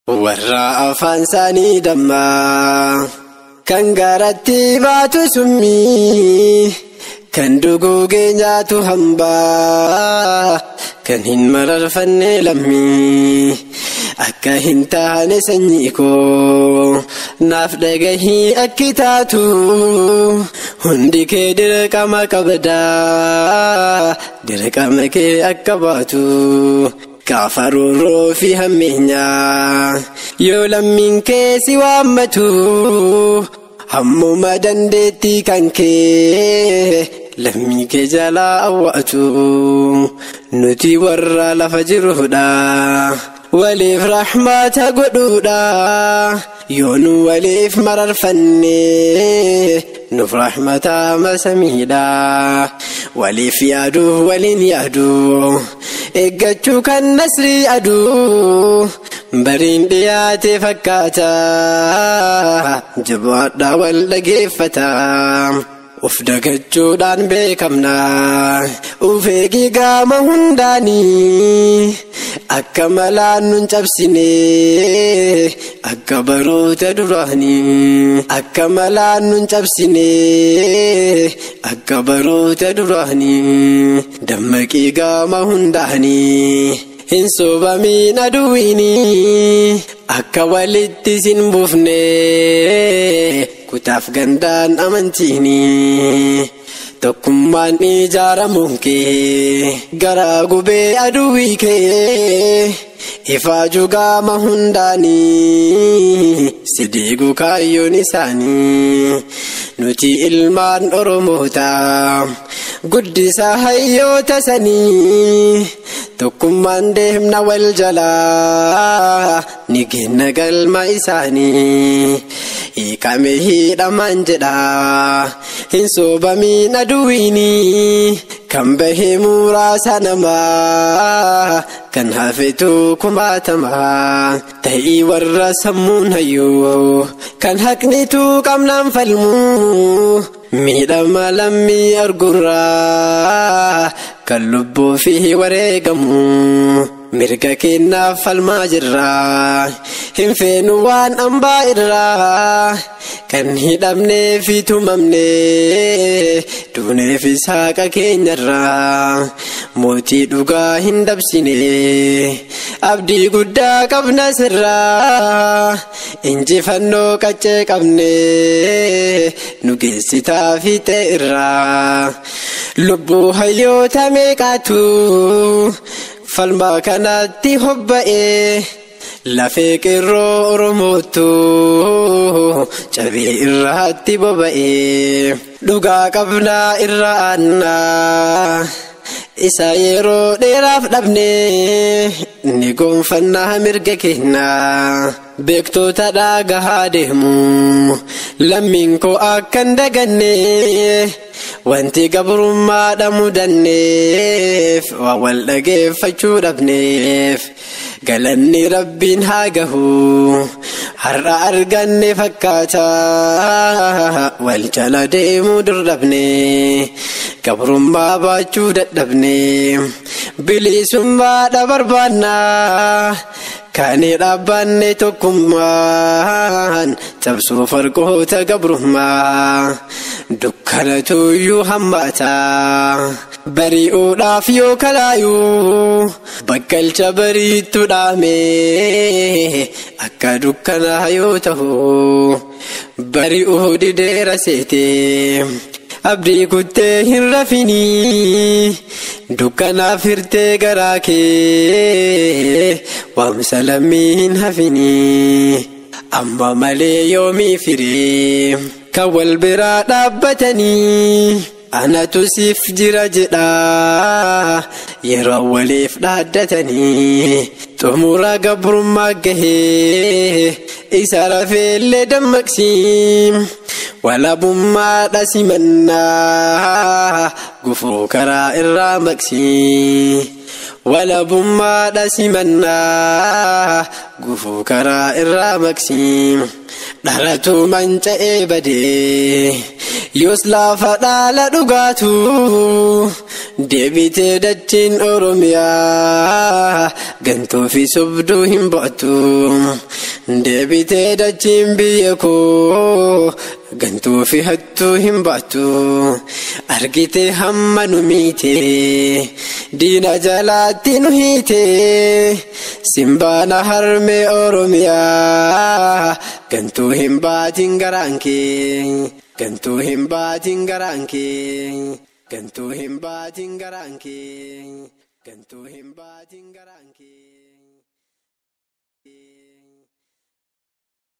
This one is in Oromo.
warra afaan isaanii dammaa kan gaaratti baatu summii kan duguugee nyaatu hambaa kan hin mararfanne lammii akka hin taane sanyii koo naaf dhagahii akki taatu hundi kee dirqama qabdaa dirqama kee akka baatu. Gaafa roorroo fi hammeenyaa yoo lammiin kee si waammatu hammuma dandeettii kan kee lammii kee jalaa awwaatu nuti warra lafa jirudha waliif raaxmaata godhuudha yoo nu waliif mararfanne nuuf raaxmata masamiidha waliif yaadu waliin yaadu. eeggachuu kan nasrii aduu bariin dhiyaate fakkaata jabaadhaa wal dhageeffata uf dagachuudhaan beekamna uf eegii gaama hundaanii akka malaan nun cabsine akka baroota duraanii akka malaan nun cabsine akka baroota duraanii dammaqii gaama hundaanii hin soobamiin aduwwiinii akka walitti sin buufne kutaaf gandaan amantiinii. tokkummaan ijaaramuun kee garaa gubee aduwwii kee ifaajuu gaama hundaanii si diiguu kaayyoon isaanii nuti ilmaan oromoota guddisaa hayyoota sanii tokkummaan deemna wal jalaa ni kenna galma isaanii hiikame hidhamaan jedha hin soobamiin aduwwiinii kan bahee muraasa namaa kan hafetu kumaatamaa ta'ii warra sammuun hayyuu kan haqnitu qabnaan falmuu miidhama lammii argurraa kan lubbuu fi wareegamu mirga kennaaf falmaa jirraa hin feenu waan hambaa irraa kan hidhamnee fi tumamne duunee fi saaqa keenyarraa mootii dhugaa hin dabsine abdii guddaa qabna sirraa injifannoo qaccee qabne nu geessitaa fi irraa lubbuu hayyoota meeqaatu falmaa kanatti hobba'ee. lafee qeerroo oromootu cabee irraatti boba'ee dhugaa qabnaa irra aannaa isa yeroo dheeraaf dhabne ni goonfannaa mirga kennaa beektoota dhaagahaa deemu lammiin koo akka hin daganne wanti gabrummaa mudanneef waa wal dhageeffachuu dhabneef. galanni rabbiin haa gahu har'a arganne fakkaata wal jala deemuu durdhabne gabrummaa baachuu dadhabne bilisummaadha barbaanna kaanii dhaabbanne tokkummaan cabsuu farqoota gabrummaa dukkanatuyyuu hammaata. bari'uudhaaf yoo kalaayuu bakkalcha bariittu dhaame akka dukkanaa yoo ta'u bari'uu dideera seete abdii kuttee hin rafinii dukkanaaf hirtee garaa kee waamsa lammii hin hafinii amma malee yoomii firii kan wal biraa dhaabbatanii. anatu siif jira jedha yeroo waliif dhaaddatanii xumura gabrummaa gahee isa rafeellee dammaqsi walabummaadha simannaa gufuu karaa irraa maqsi walabummaadha simannaa gufuu karaa irraa maqsi dhalatu manca'ee badee yoos laafa dhaala dhugaatu deebitee dachiin oromiyaa gantuu fi sobduu hin bo'atu deebitee dachiin biyya koo gantuu fi hattuu hin ba'atu argitee hamma nu miite diina jalaatti nu hiite simbaana harmee oromiyaa gantuu hin baatin garaan kee gantuu hin baatin garaan kee gantuu hin baatin garaan kee gantuu hin baatin garaan kee.